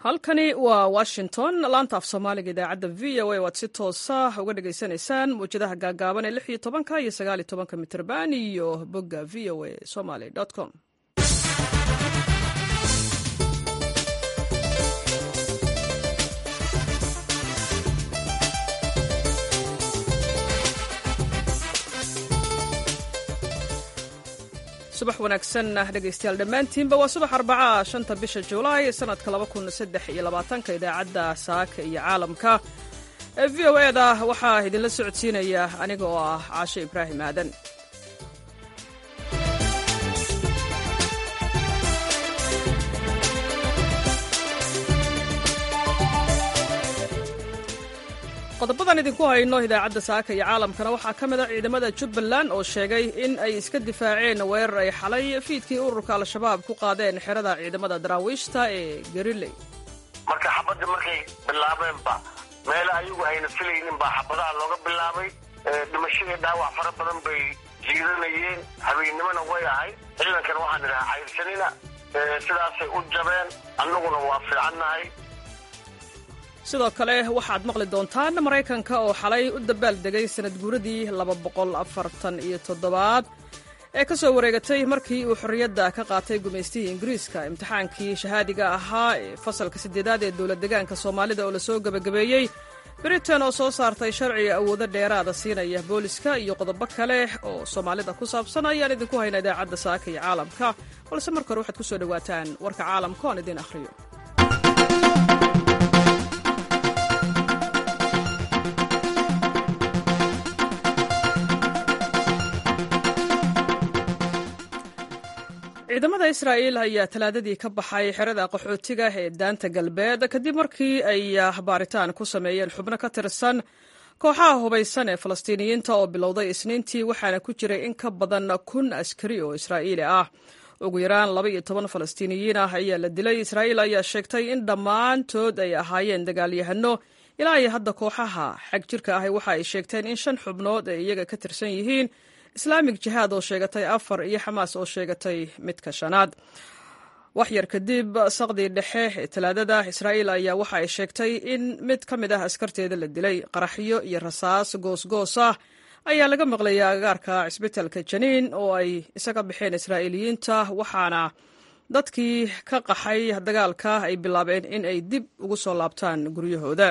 halkani waa washington laanta af soomaaliga idaacadda v o a waad si toosa uga dhagaysanaysaan mawjadaha gaagaaban ee lix iyo tobanka iyo sagaal iyo tobanka mitrban iyo bogga v o a somaly com subax wanaagsan dhegaystayaal dhammaantiinba waa subax arbacaa shanta bisha julaay sanadka laba kun saddex iyo labaatanka idaacadda saaka iyo caalamka ee v o eda waxaa idinla socodsiinaya aniga oo ah caashe ibraahim aadan qodobadan idinku hayno idaacadda saaka iyo caalamkana waxaa ka mid a ciidamada jubbaland oo sheegay in ay iska difaaceen weerar ay xalay fiidkii ururka al-shabaab ku qaadeen xerada ciidamada daraawiishta ee gariley marka xabadda markay bilaabeenba meele ayagu ayna filaynin baa xabadaha looga bilaabay dhimasho iyo dhaawac fara badan bay jiidanayeen habeennimona way ahayd ciidankan waxaan idhahaa cayrsanina sidaasay u jabeen annaguna waa fiicannahay sidoo kale waxaad maqli doontaan maraykanka oo xalay u dabaaldegay sanad guuradii laba boqol afartan iyo toddobaad ee ka soo wareegatay markii uu xorriyadda ka qaatay gumaystihii ingiriiska imtixaankii shahaadiga ahaa ee fasalka siddeedaad ee dowlad degaanka soomaalida oo lasoo gebagabeeyey britain oo soo saartay sharciga awoodo dheeraada siinaya booliska iyo qodobo kale oo soomaalida ku saabsan ayaan idinku hayna idaacadda saaka iyo caalamka balse marka hore waxaad ku soo dhowaataan warka caalamka oan idiin akhriyo ciidamada israa'iil ayaa talaadadii ka baxay xerada qaxootiga ee daanta galbeed kadib markii ay baaritaan ku sameeyeen xubno ka tirsan kooxaha hubaysan ee falastiiniyiinta oo bilowday isniintii waxaana ku jiray in ka badan kun askari oo israa'iili ah ugu yaraan laba iyo toban falastiiniyiin ah ayaa la dilay israa'iil ayaa sheegtay in dhammaantood ay ahaayeen dagaalyahano ilaa iyo hadda kooxaha xag jirka ahi waxa ay sheegteen in shan xubnood ay iyaga ka tirsan yihiin islaamig jihaad oo sheegatay afar iyo xamaas oo sheegatay midka shanaad waxyar kadib saqdii dhexe ee talaadada israa'iil ayaa waxa ay sheegtay in mid ka mid ah askarteeda la dilay qaraxyo iyo rasaas goosgoos ah ayaa laga maqlayay agagaarka cisbitalka janiin oo ay isaga baxeen israa'iiliyiinta waxaana dadkii ka qaxay dagaalka ay bilaabeen in ay dib ugu soo laabtaan guryahooda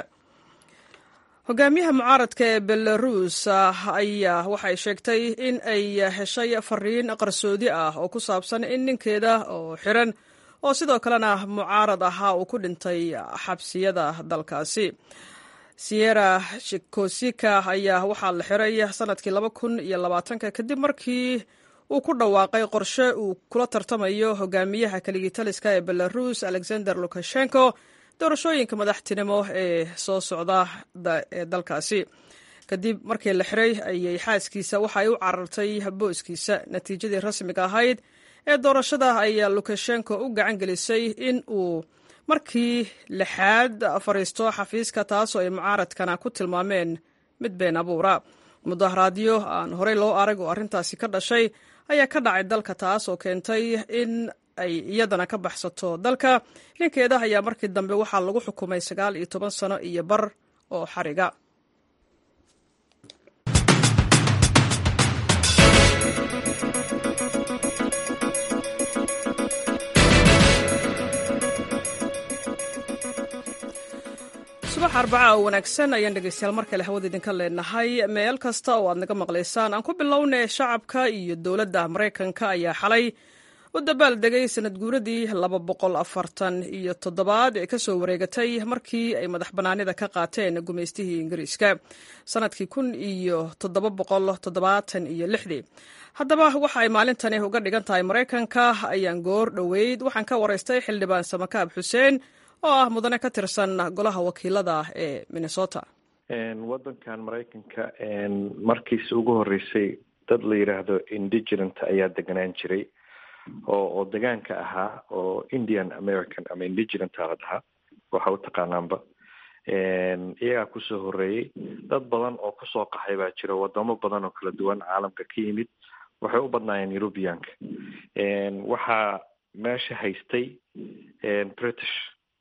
hogaamiyaha mucaaradka ee belarus ayaa waxay sheegtay in ay heshay fariin qarsoodi ah oo ku saabsan in ninkeeda oo xiran oo sidoo kalena mucaarad ahaa uu ku dhintay xabsiyada dalkaasi siyera shikosika ayaa waxaa la xiray sanadkii laba kun iyo labaatanka kadib markii uu ku dhawaaqay qorshe uu kula tartamayo hogaamiyaha kaligitaliska ee belarus alexander lukashenko doorashooyinka madaxtinimo ee soo socda ee dalkaasi kadib markii la xiray ayay xaaskiisa waxaay u carartay booskiisa natiijadii rasmiga ahayd ee doorashada ayaa lukashenko u gacan gelisay in uu markii lixaad fariisto xafiiska taasoo ay mucaaradkana ku tilmaameen mid been abuura mudaharaadyo aan horey loo arag oo arrintaasi ka dhashay ayaa ka dhacay dalka taas oo keentay in ay iyadana ka baxsato dalka ninkeeda ayaa markii dambe waxaa lagu xukumay sagaal iyo toban sano iyo bar oo xariga subax arbaca oo wanaagsan ayaan dhegeystayaal mar kale hawada idinka leenahay meel kasta oo aad naga maqlaysaan aan ku bilownay shacabka iyo dowladda maraykanka ayaa xalay u dabaaldegay sanad guuradii laba boqol afartan iyo toddobaad ee kasoo wareegatay markii ay madax bannaanida ka qaateen gumaystihii ingiriiska sanadkii kun iyo toddoba boqol toddobaatan iyo lixdii haddaba waxa ay maalintani uga dhigan tahay maraykanka ayaan goor dhoweyd waxaan ka waraystay xildhibaan samakaab xuseen oo ah mudane ka tirsan golaha wakiilada ee minnesota wadankan maraykanka markiisi ugu horeysay dad la yidhaahdo indigenant ayaa deganaan jiray oo oo degaanka ahaa oo indian american ama indigenant la dhahaa waxa u taqaanaanba iyagaa kusoo horeeyey dad badan oo kusoo qaxay baa jira wadamo badan oo kala duwan caalamka ka yimid waxay u badnaayeen eurubianka waxaa meesha haystay british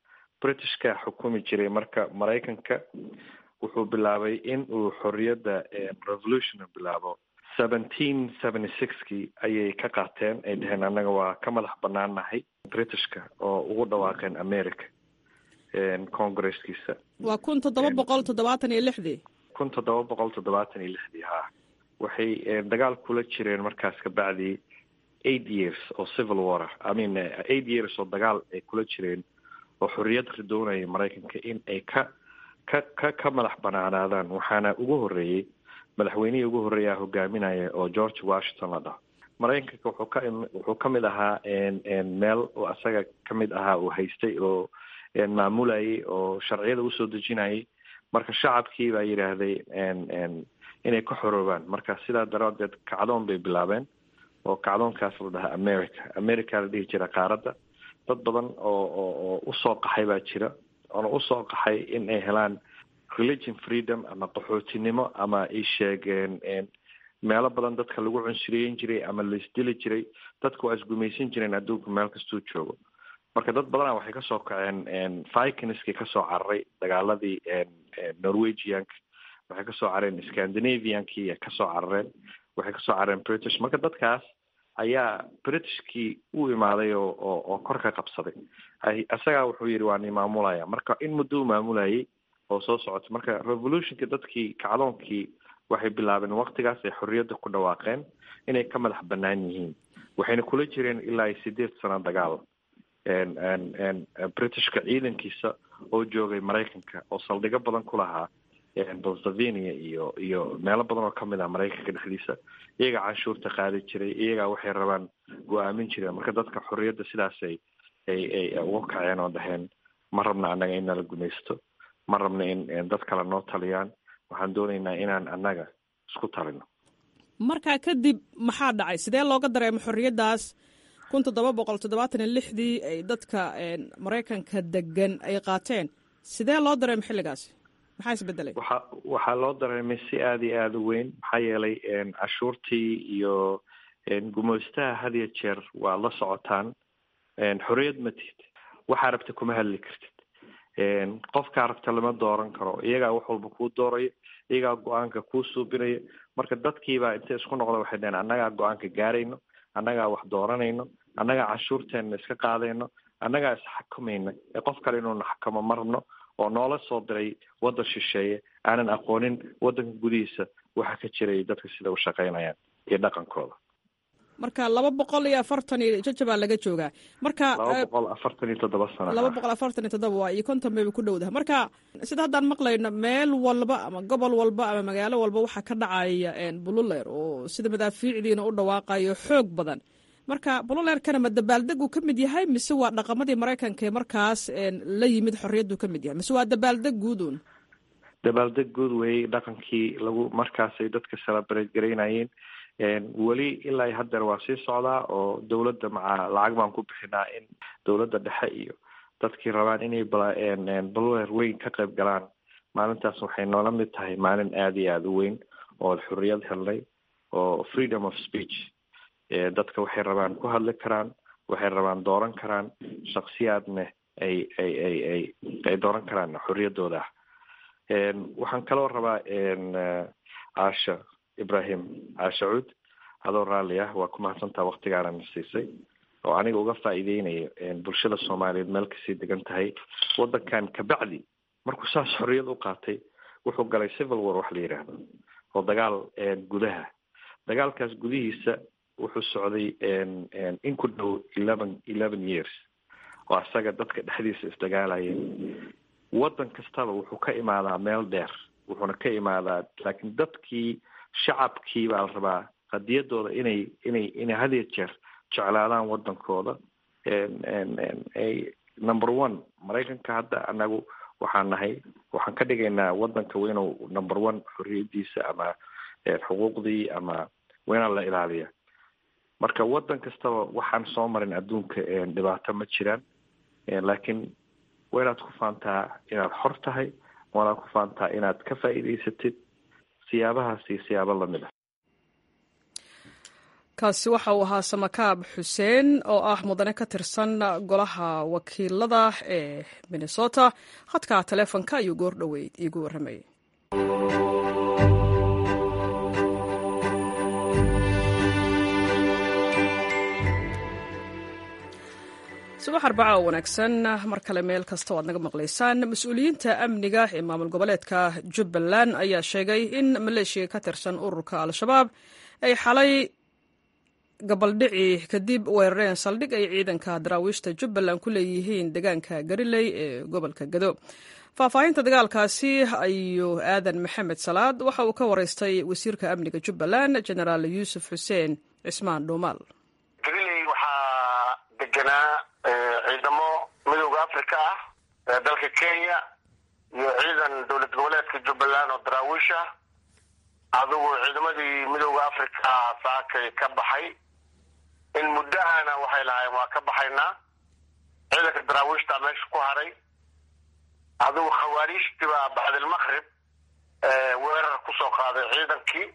britishka xukumi jiray marka maraykanka wuxuu bilaabay in uu xorriyadda revolution bilaabo seventeen seventy sixkii ayay ka qaateen ay dheheen annaga waa ka madax banaan nahay britishka oo ugu dhawaaqeen america congresskiisa waa kun toddoba boqol toddobaatan iyo lixdii kun toddoba boqol toddobaatan iyo lixdii ha waxay dagaal kula jireen markaas kabacdii eight years oo civil war i mean eight years oo dagaal ay kula jireen oo xorriyad ridoonaya maraykanka in ay ka ka ka ka madax banaanaadaan waxaana ugu horreeyey madaxweynihii ugu horreeyaa hogaaminaya oo george washington la dhaho maraykanka wuxuu ka wuxuu ka mid ahaa meel oo asaga ka mid ahaa uu haystay oo maamulayay oo sharciyada usoo dejinayay marka shacabkii baa yidhaahday inay ka xoroobaan marka sidaa daraadeed kacdoon bay bilaabeen oo kacdoonkaas la dhahaa america america la dhihi jira qaaradda dad badan oo oo oo usoo qaxay baa jira oona usoo qaxay in ay helaan religion freedom ama qaxootinimo ama ay sheegeen meelo badan dadka lagu cunsuriyeyn jiray ama laisdili jiray dadka waa isgumaysan jireen adduunka meel kastuu joogo marka dad badana waxay kasoo kaceen vikinskii kasoo cararay dagaaladii norwegianka waxay kasoo carareen scandinaviankii kasoo carareen waxay kasoo carareen british marka dadkaas ayaa britishkii u imaaday oo oo oo kor ka qabsaday isagaa wuxuu yidhi waa ni maamulaya marka in muddo u maamulayay oo soo socota marka revolutionka dadkii kacdoonkii waxay bilaabeen waktigaas ay xorriyadda ku dhawaaqeen inay ka madax banaan yihiin waxayna kula jireen ilaa iyo sideed sano dagaal britishka ciidankiisa oo joogay maraykanka oo saldhigo badan ku lahaa pennsylvania iyo iyo meelo badan oo kamid ah maraykanka dhexdiisa iyagaa canshuurta qaadi jiray iyagaa waxay rabaan go-aamin jireen marka dadka xorriyadda sidaas ay ay ay uga kaceen oo dhaheen ma rabna annaga in nala gumaysto ma rabna in dad kale noo taliyaan waxaan doonaynaa inaan annaga isku talino markaa kadib maxaa dhacay sidee looga dareemo xorriyaddaas kun toddoba boqol toddobaatan iyo lixdii ay dadka maraykanka degan ay qaateen sidee loo dareemo xilligaasi maxaa isbedelay waxa waxaa loo dareemay si aada iyo aada u weyn maxaa yeelay cashuurtii iyo gumaystaha had iyo jeer waa la socotaan xorriyad ma tihid waxaa rabta kuma hadli kartid qofkaa rabta lama dooran karo iyagaa wax walba kuu doorayo iyagaa go-aanka kuu suubinayo marka dadkiibaa intay isku noqda waxay dhaheen annagaa go-aanka gaarayno annagaa wax dooranayno annagaa cashuurteenna iska qaadayno annagaa isxakamayna ee qof kale inuuna xakamo ma rabno oo noola soo diray waddan shisheeye aanan aqoonin waddanka gudihiisa waxa ka jiray dadka sida u shaqaynayaan iyo dhaqankooda marka laba boqol iyo afartan iyo jajabaa laga joogaa marka laba boqol afartan iyo toddoba sano laba boqol afartan iyo toddoba waa iyo konton bayba ku dhowdaha marka sida haddaan maqlayno meel walba ama gobol walba ama magaalo walba waxaa ka dhacaya bululeer oo sida madaafiicdiina u dhawaaqayo xoog badan marka bululeerkana ma dabaaldegu ka mid yahay mise waa dhaqamadii maraykanka ee markaas la yimid xorriyaddu ka mid yahay mise waa dabaaldeg guudun dabaaldeg guud weeyey dhaqankii lagu markaasay dadka celebrate garaynayeen weli ilaa iyo haddeer waa sii socdaa oo dowladda maca lacag baan ku bixinaa in dowladda dhexe iyo dadkii rabaan inay bululeer weyn ka qayb galaan maalintaas waxay noola mid tahay maalin aada iyo aada u weyn oo xorriyad helnay oo freedom of speech dadka waxay rabaan ku hadli karaan waxay rabaan dooran karaan shaksiyaadna ay ay ay ay ay dooran karaan xorriyaddooda ah waxaan kaloo rabaa caasha ibrahim caasha cuud adoo raalli ah waa ku mahadsantaa waktigaanana siisay oo aniga uga faa'iideynayo bulshada soomaaliyeed meel kasii degan tahay waddankan kabacdi markuu saas xorriyad u qaatay wuxuu galay civil war wax la yidhaahdo oo dagaal gudaha dagaalkaas gudihiisa wuxuu socday in ku dhow eleven eleven years oo asaga dadka dhexdiisa isdagaalayeen waddan kastaba wuxuu ka imaadaa meel dheer wuxuuna ka imaadaa laakiin dadkii shacabkii baa la rabaa qadiyadooda inay inay inay had iyo jeer jeclaadaan waddankooda number one maraykanka hadda anagu waxaan nahay waxaan ka dhigaynaa waddanka waa inuu number one xorriyadiisa ama xuquuqdii ama waa inaan la ilaaliya marka waddan kastaba waxaan soo marin adduunka dhibaato ma jiraan laakiin waa inaad ku faantaa inaad xor tahay waa inaad ku faantaa inaad ka faa'iidaysatid siyaabahaasi siyaabo lamid ah kaasi waxa uu ahaa samakaab xuseen oo ah mudane ka tirsan golaha wakiilada ee minnesota khadka taleefonka ayuu goor dhoweyd iigu warramayay subax arbaca oo wanaagsan mar kale meel kasta o aad naga maqlaysaan mas-uuliyiinta amniga ee maamul goboleedka jubbaland ayaa sheegay in maleeshiya ka tirsan ururka al-shabaab ay xalay gabaldhici kadib weerareen saldhig ay ciidanka daraawiishta jubbaland ku leeyihiin deegaanka gariley ee gobolka gado faahfaahinta dagaalkaasi ayuu aadan maxamed salaad waxa uu ka wareystay wasiirka amniga jubbaland genaraal yuusuf xuseen cismaan dhuumaal gariley waxaa deganaa ciidamo midooda africa ah ee dalka kenya iyo ciidan dowlad goboleedka jubbaland oo daraawiish ah adigu ciidamadii midooda africa saakay ka baxay in muddahana waxay lahaayeen waa ka baxaynaa ciidanka daraawiishta meesha ku haray adigu khawaariijtii baa bacdilmaqrib weerar kusoo qaaday ciidankii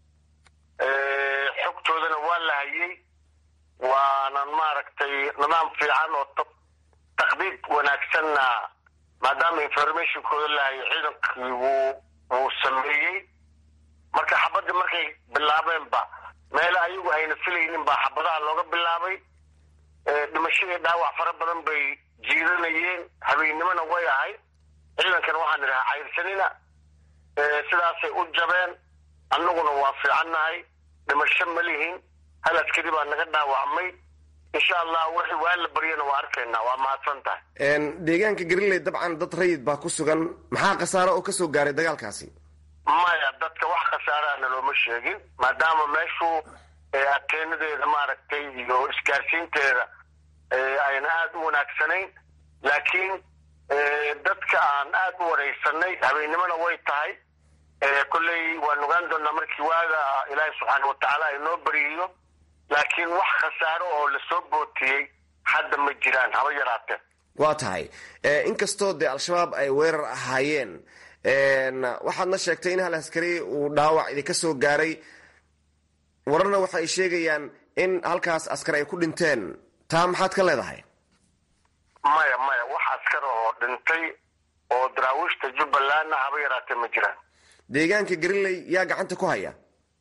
xogtoodana waa la hayay waanan maaragtay nidaam fiican oo taqdiid wanaagsanna maadaama informationkooda la hayay ciidankii wuu wuu sameeyey marka xabadii markay bilaabeenba meele ayagu ayna filaynin baa xabadaha looga bilaabay dhimashadii dhaawac fara badan bay jiidanayeen habeennimona way ahayd ciidankana waxaan idhahaa cayrsanina sidaasay u jabeen annaguna waa fiicannahay dhimasho ma lihin hal askari baa naga dhaawacmay insha allah wixii waa la baryana waa arkaynaa waa mahadsan tahay deegaanka gariley dabcan dad rayid baa ku sugan maxaa khasaaro oo kasoo gaaray dagaalkaasi maya dadka wax khasaarahana looma sheegin maadaama meeshu ateenadeeda maaragtay iyo isgaarsiinteeda ayna aada u wanaagsanayn laakiin dadka aan aada u wareysanay habeennimona way tahay kolley waan ogaan doonaa markii waaga ilaahay subxaana watacaala inoo bariyiyo laakiin wax khasaaro oo lasoo bootiyey hadda ma jiraan haba yaraatee waa tahay inkastoo dee al-shabaab ay weerar ahaayeen waxaadna sheegtay in hal askari uu dhaawac idinka soo gaaray wararna waxa ay sheegayaan in halkaas askar ay ku dhinteen taa maxaad ka leedahay maya maya wax askar oo dhintay oo daraawiishta jubbalandna haba yaraatee ma jiraan deegaanka gariley yaa gacanta ku haya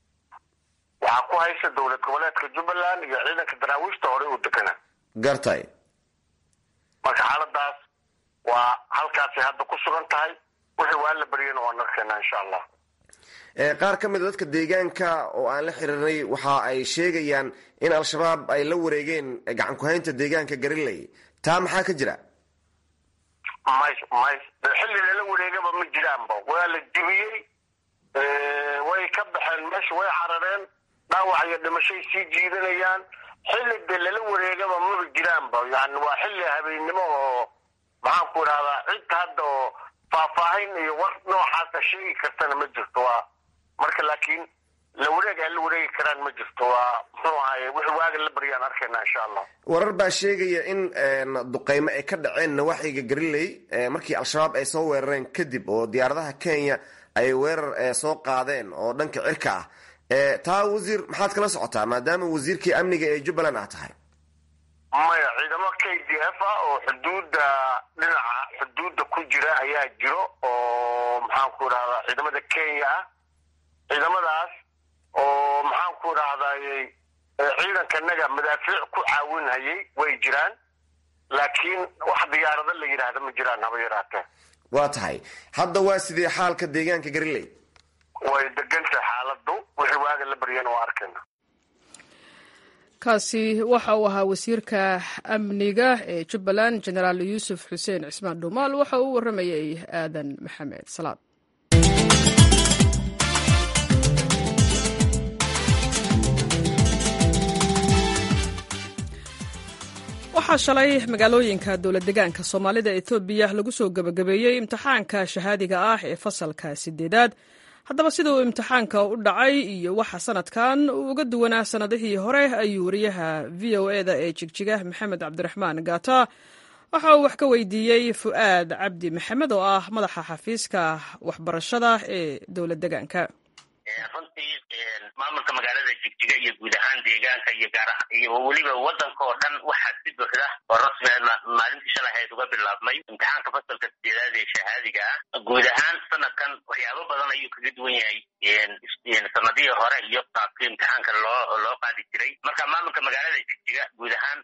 waxaa ku haysa dowlad goboleedka jubbaland iyo ciidanka daraawiishta horey u deganaa gartay marka xaaladaas waa halkaasay hadda ku sugan tahay wixii waa la baryana waan arkeenaa insha allah qaar ka mid a dadka deegaanka oo aan la xiriirnay waxa ay sheegayaan in al-shabaab ay la wareegeen gacan ku-haynta deegaanka gariley taa maxaa ka jira may may xilli lala wareegaba ma jiraanba waa la jibiyey way ka baxeen meesha way carareen dhaawac iyo dhimashay sii jiidanayaan xilli de lala wareegaba maba jiraanba yani waa xilli habeennimo oo maxaan ku idhahdaa cid hadda oo faahfaahin iyo war noocaasa sheegi kartana ma jirto waa marka laakiin la wareeg ay la wareegi karaan ma jirto waa muxuu ahaye wixii waaga la baryaan arkayna insha allah warar baa sheegaya in duqeymo ay ka dhaceen nawaaxiga gariley markii al-shabaab ay soo weerareen kadib oo diyaaradaha kenya ay weerar soo qaadeen oo dhanka cirka ah taa wasiir maxaad kala socotaa maadaama wasiirkii amniga ee jubbaland ah tahay maya ciidamo k d f ah oo xuduudda dhinaca xuduudda ku jira ayaa jiro oo maxaan ku idhahdaa ciidamada kenya ah ciidamadaas oo maxaan ku idhahdayy ciidankanaga madaafiic ku caawinhayay way jiraan laakiin wax diyaarado la yidhaahda ma jiraan haba yaraatee waa tahay hadda waa sidee xaalka deegaanka gariley way degantahay xaaladu wixii waaga la baryana waa arkayna kaasi waxa uu ahaa wasiirka amniga ee jubbaland genaraal yuusuf xuseen cismaan dhuumaal waxa uu warramayay aadan maxamed salaad waxaa shalay magaalooyinka dowlad degaanka soomaalida etoobiya lagu soo gebagabeeyey imtixaanka shahaadiga ah ee fasalka sideedaad haddaba sida uu imtixaanka u dhacay iyo waxa sanadkan uu uga duwanaa sannadihii hore ayuu wariyaha v o eda ee jigjiga maxamed cabdiraxmaan gaata waxa uu wax ka weydiiyey fu'aad cabdi maxamed oo ah madaxa xafiiska waxbarashada ee dowlad degaanka runtii maamulka magaalada jigjiga iyo guud ahaan deegaanka iyo gaar iyo weliba wadanka oo dhan waxaa si buuxda oo rasmi maalintii shalay ahayd uga bilaabmay imtixaanka fasalka sideedaad ee shahaadiga ah guud ahaan sanadkan waxyaabo badan ayuu kaga duwan yahay sanadihii hore iyo qaabkii imtixaanka loo loo qaadi jiray marka maamulka magaalada jigjiga guud ahaan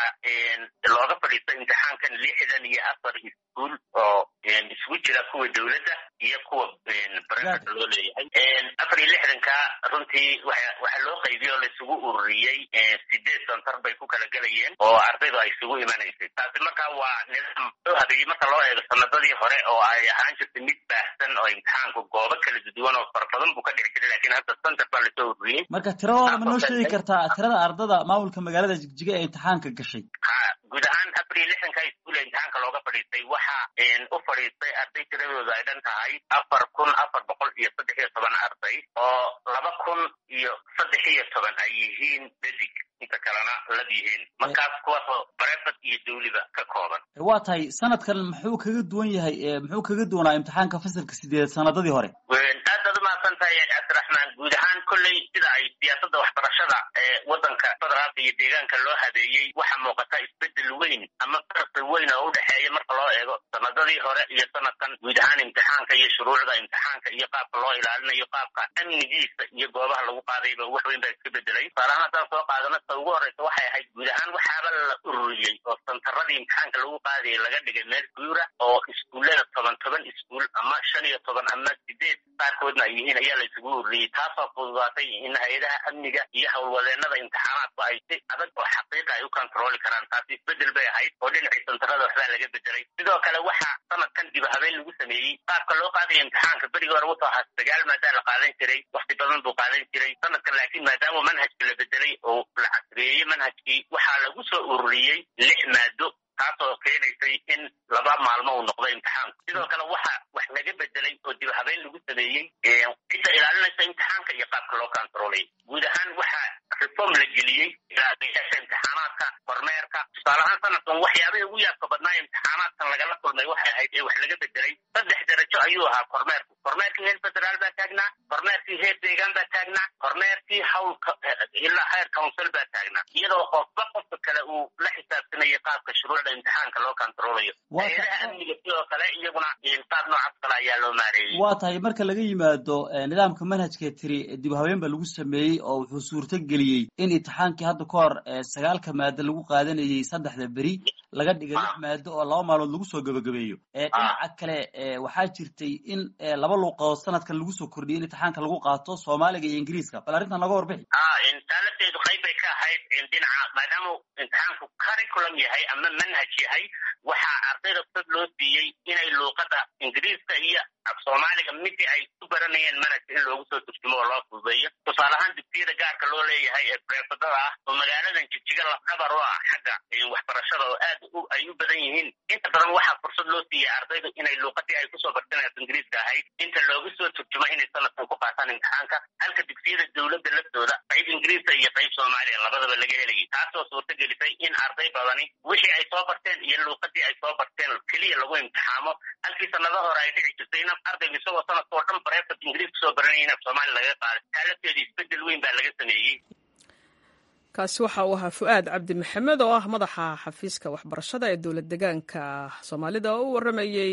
waxaa looga fadhiistay imtixaankan lixdan iyo afar iskuol oo isugu jira kuwa dowladda iyo kuwa barefet loo leeyahay afar iyo lixdanka runtii waxaa loo qaybiye oo laisugu ururiyey sideed santar bay ku kala gelayeen oo ardaydu ay isugu imanaysay taasi marka waa nidaam loo habeeyey marka loo eego sanadadii hore oo ay ahaan jirtay mid baahsan oo imtixaanku goobo kala duwan oo fara badan buu ka dhici jiray lakin hadda santar baa lasoo ururiyey marka tiradooda ma noo sheegi kartaa tirada ardada maamulka magaalada jigjiga ee imtixaanka gashay ha guud ahaan afar iyo lixdanka iskuul ee imtixaanka looga fadhiistay waxa u fadhiistay arday tiradooda ay dhan tahay afar kun afar boqol iyo saddex iyo toban arday oo laba kun iyo saddex iyo toban ay yihiin dadig inta kalena lab yihiin markaas kuwaasoo barefet iyo dawliba ka kooban waa tahay sanadkan muxuu kaga duwan yahay muxuu kaga duwanaa imtixaanka fasalka sideed sanadadii hore aad baad umahadsan tahay cabdiraxmaan guud ahaan kolley sida ay siyaasada waxbarashada ee wadanka federaalka iyo deegaanka loo habeeyey waxaa muuqata isbedel weyn ama farqi weyn oo udhexeeya marka loo eego sanadadii hore iyo sanadkan guud ahaan imtixaanka iyo shuruucda imtixaanka iyo qaabka loo ilaalinayo qaabka amnigiisa iyo goobaha lagu qaadayba wax weyn baa iska bedelay tusaalahaan haddaan soo qaadano ta ugu horeysa waxay ahayd guud ahaan waxaaba la ururiyey oo santaradii imtixaanka lagu qaadayay laga dhigay meel guura oo iskuullada toban toban iskuul ama shan iyo toban ama sideed qaarkoodna ay yihiin ayaa la isugu ururiyey taasoo fududaatay in hay-adaha amniga iyo howlwadeenada imtixaanaadku ay si adag oo xaqiiqa ay u kontrooli karaan taasi isbedel bay ahayd oo dhinacii santarada waxbaa laga bedelay sidoo kale waxaa sanadkan dib habeen lagu sameeyey qaabka loo qaadaya imtixaanka berigii hore wuxuu ahaa sagaal maadaa la qaadan jiray wakti badan buu qaadan jiray sanadkan laakiin maadaama manhajka la bedelay oo la casriyeeyey manhajkii waxaa lagu soo ururiyey lix maado taasoo keenaysay in laba maalmo uu noqdo imtixaanku sidoo kale waxa wax laga bedelay oo dib habeen lagu sameeyey cidda ilaalinaysa imtixaanka iyo qaabka loo kontroolay guud ahaan waxaa reform la geliyey ilaaliyaasha imtixaanaadka kormeerka tusaale ahaan sanadkan waxyaabihii ugu yaabka badnaa imtixaanaadkan lagala kulmay waxay ahayd ee wax laga bedelay saddex darajo ayuu ahaa kormeerku kormeerkii heer federaal baa taagnaa kormeerkii heer deegaan baa taagnaa kormeerkii howlka ilaa heer council baa taagnaa iyadoo qofba qofka kale uu la xisaabtanayo qaabka shuruucda imtixaanka loo kontroolayo hay-adaha amniga sidoo kale iyaguna qaab noocaas kale ayaa loo maareeyey waa tahay marka laga yimaado nidaamka manhajka tiri dib habeen ba lagu sameeyey oo wuxuu suurto geliyey in imtixaankii hadda ka hor sagaalka maado lagu qaadanayay saddexda beri laga dhigay lix maado oo laba maalmood lagu soo gabagabeeyo dhinaca kale waxaa jirtay in laba luuqadood sanadkan lagu soo kordhiyay in imtixaanka lagu qaato soomaaliga iyo ingiriiska bal arrintan naga warbixi taaladeedu qayb bay ka ahayd dhinaca maadaama imtixaanku curriculum yahay ama manhaj yahay waxaa ardayda fursad loo siiyey inay luuqada ingiriiska iyo af soomaaliga midii ay ku baranayeen manhajka in loogu soo turjumo oo loo fududeeyo tusaale ahaan dugsiyada gaarka loo leeyahay ee breefadada ah oo magaaladan jigjiga lafdhabar u ah xagga waxbarashada oo aad ay u badan yihiin inta badan waxaa fursad loo siiyey ardaydu inay luuqadii ay kusoo barteen af ingiriiska ahayd inta loogu soo turjumo inay sanadkan ku qaataan imtixaanka halka dugsiyada dowladda laftooda qayb ingiriiska iyo qayb soomaaliya labadaba laga helayay taasoo suurta gelisay in arday badani wixii ay soo barteen iyo luuqadii ay soo barteen keliya lagu imtixaamo halkii sanado hore ay dhici jirtay in ardaygu isagoo sanadka oo dhan bareefad ingiriis kusoo baranaya in af soomaaliya laga qaaday taalafteeda isbedel weyn baa laga sameeyey kaasi waxa uu ahaa fu-aad cabdi maxamed oo ah madaxa xafiiska waxbarashada ee dowlad degaanka soomaalida oo u waramayey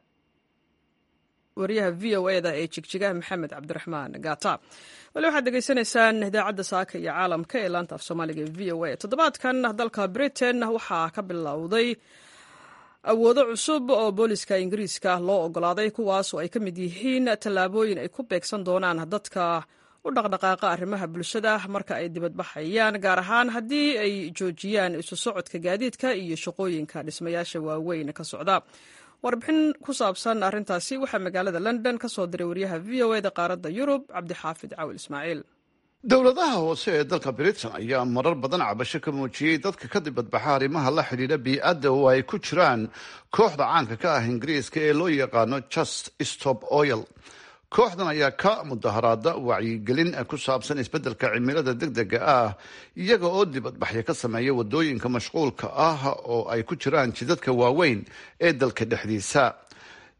wariyaha v o e da ee jigjigaha maxamed cabdiraxmaan gata wali waxaad degeysanaysaan idaacadda saaka iyo caalamka ee laanta af soomaaliga ee v o a toddobaadkan dalka britain waxaa ka bilowday awoodo cusub oo booliska ingiriiska loo ogolaaday kuwaas oo ay ka mid yihiin tallaabooyin ay ku beegsan doonaan dadka u dhaqdhaqaaqa arrimaha bulshada marka ay dibadbaxayaan gaar ahaan haddii ay joojiyaan isu socodka gaadiidka iyo shaqooyinka dhismayaasha waaweyn ka socda warbixin ku saabsan arrintaasi waxaa magaalada london ka soo diray wariyaha v o e da qaaradda yurub cabdixaafid cawil ismaaciil dowladaha hoose ee dalka britain ayaa marar badan cabasho ka muujiyey dadka ka dibadbaxa arrimaha la xidhiidha bii-adda oo ay ku jiraan kooxda caanka ka ah ingiriiska ee loo yaqaano just stop oil kooxdan ayaa ka mudaharaada wacyigelin ku saabsan isbeddelka cimilada deg dega ah iyaga oo dibadbaxyo ka sameeya wadooyinka mashquulka ah oo ay ku jiraan jidadka waaweyn ee dalka dhexdiisa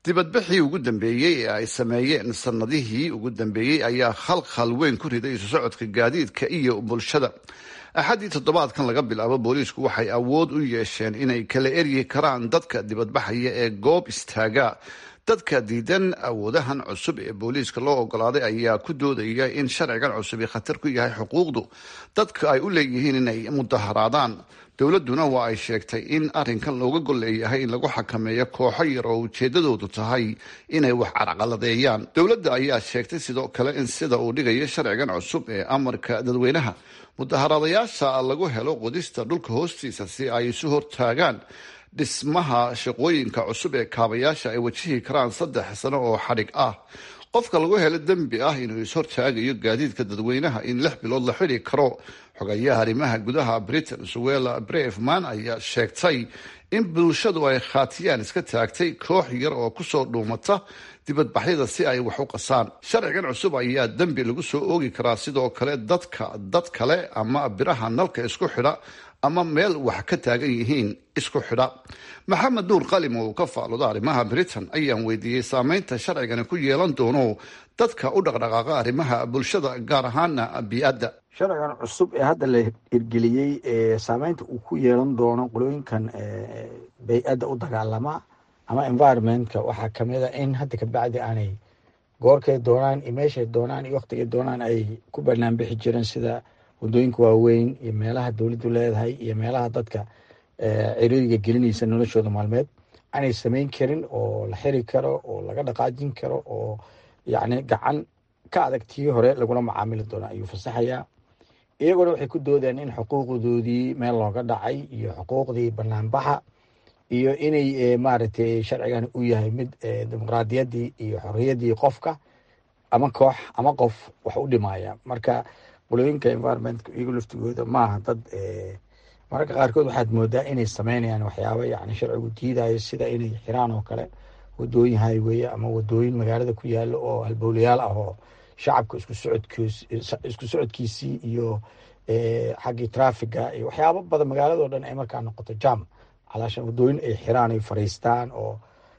dibadbixii ugu dambeeyey ee ay sameeyeen sanadihii ugu dambeeyey ayaa khalkhal weyn ku riday isu socodka gaadiidka iyo bulshada axaddii toddobaadkan laga bilaabo booliisku waxay awood u yeesheen inay kala eryi karaan dadka dibadbaxaya ee goob istaaga dadka diidan awoodahan cusub ee booliiska loo ogolaaday ayaa ku doodaya in sharcigan cusubi khatar ku yahay xuquuqdu dadka ay u leeyihiin inay mudaharaadaan dowladduna waa ay sheegtay in arrinkan looga gol leeyahay in lagu xakameeyo kooxo yar oo ujeedadoodu tahay inay wax carqaladeeyaan dowladda ayaa sheegtay sidoo kale in sida uu dhigayo sharcigan cusub ee amarka dadweynaha mudaharaadayaasha lagu helo qodista dhulka hoostiisa si ay isu hortaagaan dhismaha shaqooyinka cusub ee kaabayaasha ay wajihi karaan saddex sano oo xadhig ah qofka lagu helo dembi ah inuu ishortaagayo gaadiidka dadweynaha in lix bilood la xidhi karo xogayaha arrimaha gudaha britain suwela brefman ayaa sheegtay in bulshadu ay khaatiyaan iska taagtay koox yar oo kusoo dhuumata dibadbaxyada si ay wax u qasaan sharcigan cusub ayaa dembi lagu soo oogi karaa sidoo kale dadka dad kale ama biraha nalka isku xidha ama meel wax ka taagan yihiin isku xidha maxamed nuur qalim oo uu ka faaluda arrimaha britain ayaan weydiiyey saameynta sharcigani ku yeelan doono dadka u dhaqdhaqaaqa arrimaha bulshada gaar ahaana bii-adda sharcigan cusub ee hadda la hirgeliyey ee saameynta uu ku yeelan doono qolooyinkan bay-adda u dagaalama ama environmentka waxaa kamid a in hadda kabacdi aanay goorkay doonaan iyo meeshay doonaan iyo waktigay doonaan ay ku banaanbixi jireen sida wadooyinka waaweyn iyo meelaha dowladdu leedahay iyo meelaha dadka ciriiriga gelinaysa noloshooda maalmeed aanay samayn karin oo la xiri karo oo laga dhaqaajin karo oo yacni gacan ka adag tii hore lagula macaamili doono ayuu fasaxayaa iyaguna waxay ku doodeen in xuquuqdoodii meel looga dhacay iyo xuquuqdii banaanbaxa iyo inay maaragtay sharcigan u yahay mid dimuqraadiyaddii iyo xorriyaddii qofka ama koox ama qof wax u dhimaya marka qolooyinka environmentka iyagu laftigooda maaha dad mararka qaarkood waxaad moodaa inay sameynayaan waxyaaba yani sharcigu diidayo sida inay xiraan oo kale wadooyin highway ama wadooyin magaalada ku yaalo oo halbowlayaal ah oo shacabka isku socodkiis isku socodkiisii iyo xaggii trafiga iyo waxyaabo badan magaalado dhan ay markaa noqoto jam calaashan wadooyin ay xiraan ay fariistaan oo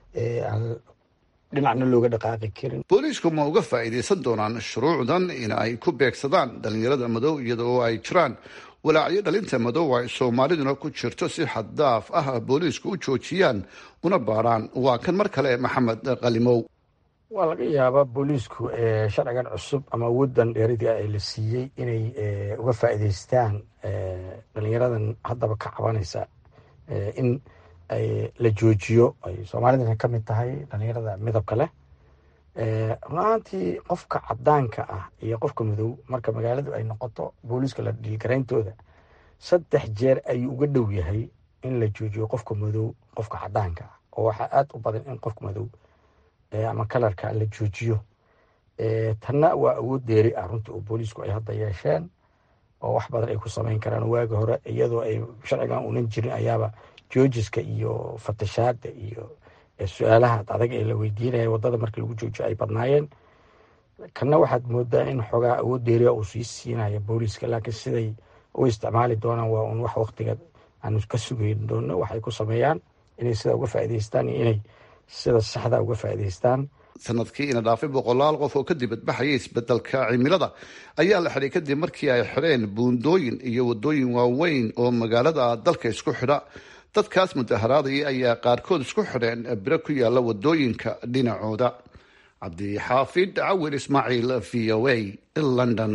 dhinacna looga dhaqaaqi karin booliisku ma uga faa'iidaysan doonaan shuruucdan in ay ku beegsadaan dhalinyarada madow iyada oo ay jiraan walaacyo dhalinta madow ay soomaaliduna ku jirto si xaddaaf ah booliisku u joojiyaan una baaraan waa kan mar kale maxamed qalimow waa laga yaabaa booliisku sharcigan cusub ama awooddan dheeradii ah ee la siiyey inay uga faa'iidaystaan dhalinyaradan haddaba ka cabanaysa in la joojiyo ay soomaalidana ka mid tahay dhalinyarada midabka leh runaantii qofka cadaanka ah iyo qofka madow marka magaaladu ay noqoto booliiska la dhiilgarayntooda saddex jeer ayuu uga dhow yahay in la joojiyo qofka madow qofka cadaanka ah oo waxaa aada u badan in qofka madow ama kalarka la joojiyo tanna waa awood deeri ah runtii oo booliisku ay hadda yeesheen oo wax badan ay ku samayn karaan waagi hore iyadoo ay sharcigan unan jirin ayaaba joojiska iyo fatashaada iyo su-aalaha adag ee la weydiinaya wadada marka lagu joojiyo ay badnaayeen kanna waxaad moodaa in xoogaa awood deeriya uu sii siinaya booliiska laakiin siday u isticmaali doonaan waa un wax waktiga aanu ka sugeyn doono waxay ku sameeyaan inay sida uga faa'idaystaan iyo inay sida saxda uga faa'idaystaan sanadkii ina dhaafay boqolaal qof oo ka dibadbaxaya isbedelka cimilada ayaa la xidhay kadib markii ay xidheen buundooyin iyo wadooyin waaweyn oo magaalada dalka isku xidha dadkaas mudaharaadaya ayaa qaarkood isku xidheen biro ku yaala wadooyinka dhinacooda cabdixaafid cawil ismaaciil v o a london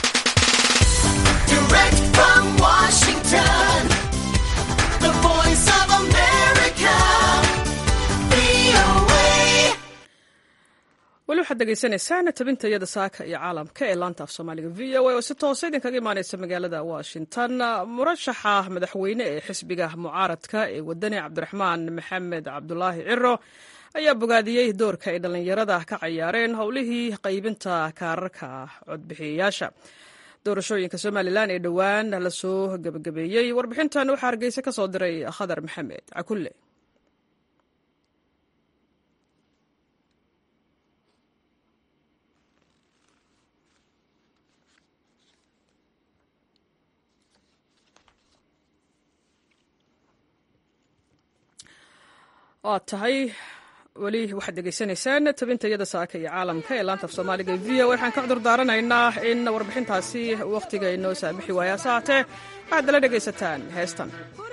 weli waxaad degeysanaysaan tabinta iyada saaka iyo caalamka ee laanta af soomaaliga v o a oo si toosa idinkaga imaaneysa magaalada washington murashaxa madaxweyne ee xisbiga mucaaradka ee wadani cabdiraxmaan maxamed cabdulaahi ciro ayaa bogaadiyey doorka ay dhallinyarada ka cayaareen howlihii qaybinta kaararka codbixiyayaasha doorashooyinka somalilan ee dhowaan lasoo gebagabeeyey warbixintan waxaa hargeysa ka soo diray khadar maxamed cakulle waa tahay weli waxaad degeysanaysaan tabinta iyada saaka iyo caalamka ee laanta af soomaaliga v o waxaan ka cudur daaranaynaa in warbixintaasi wakhtiga inoo saamixi waayaa saatee waxaad nala dhegaysataan heestan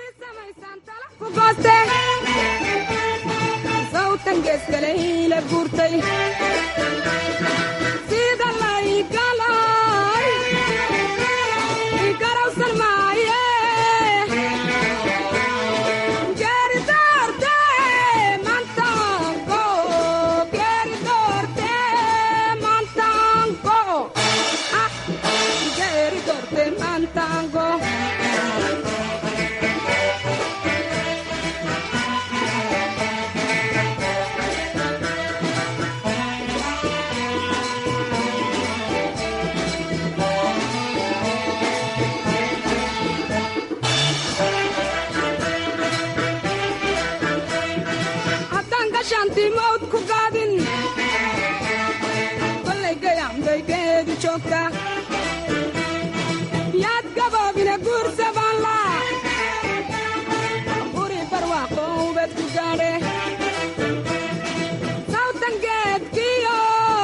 yaad gaboobina guursabanla buri barwaaqoubad ku gaadhe sawtan geedkiyo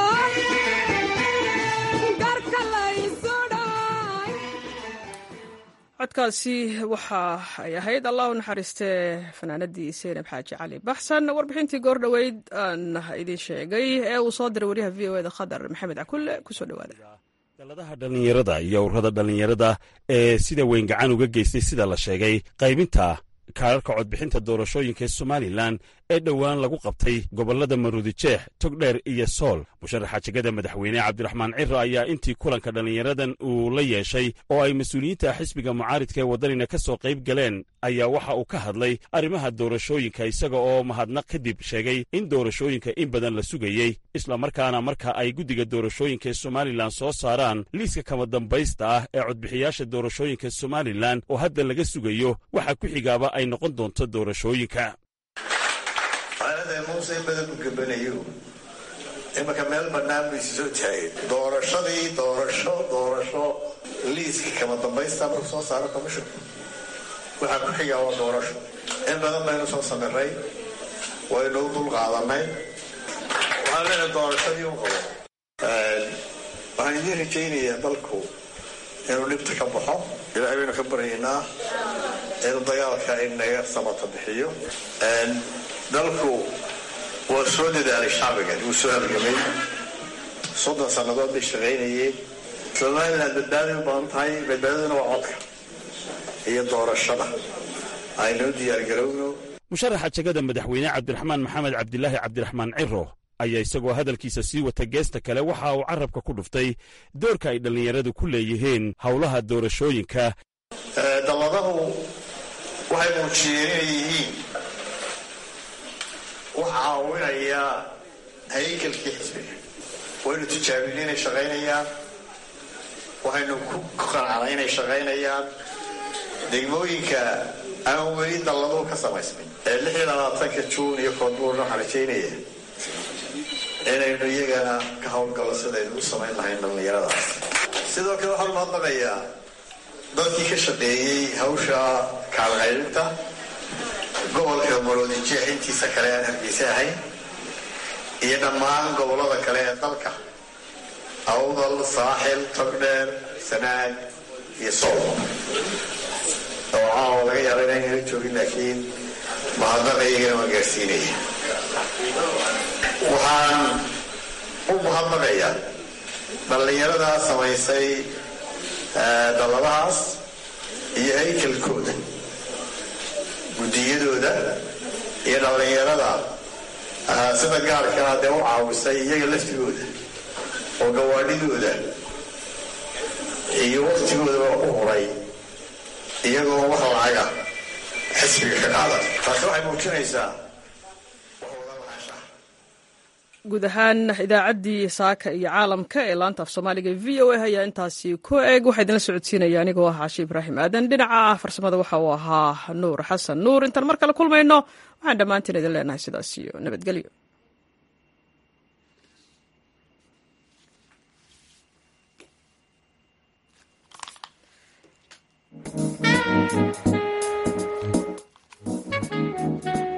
garka laysudhay codkaasi waxa ay ahayd allah u naxariistee fanaanadii seynab xaaji cali baxsan warbixintii goor dhoweyd aan idiin sheegay ee uu soo diray waryaha v o eda khadar maxamed cakulle kusoo dhowaada daladaha dhallinyarada iyo ururada dhallinyarada ee sida weyn gacan uga geystay sida la sheegay qaybinta kaararka codbixinta doorashooyinka ee somalilan ee dhowaan lagu qabtay gobollada maruudijeex togdheer iyo sool musharaxa jegada madaxweyne cabdiraxmaan ciro ayaa intii kulanka dhallinyaradan uu la yeeshay oo ay mas-uuliyiinta xisbiga mucaaridka ee waddanina ka soo qayb galeen ayaa waxa uu ka hadlay arrimaha doorashooyinka isaga oo mahadnaq kadib sheegay in doorashooyinka in badan la sugayey islamarkaana marka ay guddiga doorashooyinka ee somalilan soo saaraan liiska kama dambaysta ah ee codbixiyaasha doorashooyinka somalilan oo hadda laga sugayo waxa ku xigaaba ay noqon doonto doorashooyinka maalinta muuse in badan u gabanayo imanka meel bannaan baysi soo taageen doorashadii doorasho doorasho liiska kama dambaysta marku soo saaro commission waxaa ku xigaa waa doorasho in badan baynu soo samiray waynu u dul qaadanay waxaan leenahay doorashadii u qabo waxaan idiin rajaynayaa dalku inuu dhibta ka baxo ilaahay baynu ka baryaynaa inuu dagaalka inaga samata bixiyo dalku waa soo dadaalay shacbigan wuu soo halgamay soddon sannadood bay shaqaynayeen somalilan badbaaday u badan tahay badbaadaduna waa codka iyo doorashada aynoo diyaargarowno musharaxa jegada madaxweyne cabdiraxmaan maxamed cabdilaahi cabdiraxmaan ciro ayaa isagoo hadalkiisa sii wata geesta kale waxa uu carabka ku dhuftay doorka ay dhallinyaradu ku leeyihiin howlaha doorashooyinka dalladahu waxay muujiyeen inay yihiin waxa caawinaya haykalkii xisbiga waynu tijaabinay inay shaqaynayaan waxaynu ku qancanay inay shaqaynayaan degmooyinka aan weli dalladuhu ka samaysnay ee lix iyo labaatanka juun iyo koonbuurna waxaan rajaynaya inaynu iyagana ka howlgallo sidaynu u samayn lahayn dhallinyaradaas sidoo kale waxaan umahadnaqayaa dadkii ka shaqeeyey hawsha kaalqaybinta gobolka maroodijeex intiisa kale aan hargeysa ahayn iyo dhammaan gobollada kale ee dalka awdal saaxil togdheer sanaag iyo sool oo caawa laga yaaba inaynala joogin laakiin mahadnaqa iyagana waan gaarsiinaya waxaan u mahadnaqayaa dhallinyaradaa samaysay dalladahaas iyo haykalkooda guddiyadooda iyo dhallinyarada sida gaarkaa dee u caawisay iyaga laftigooda oo gawaadhidooda iyo waktigoodaba u huray iyagoo wax lacaga xisbiga ka qaadan taasi waxay muujinaysaa guud ahaan idaacaddii saaka iyo caalamka ee laanta af soomaaliga v o a ayaa intaasi ku eg waxaa idinla socodsiinaya anigoo ah caashi ibraahim aadan dhinaca farsamada waxa uu ahaa nuur xasan nuur intaan mar kale kulmayno waxaan dhammaantiin idin leenahay sidaas iyo nabadgelyo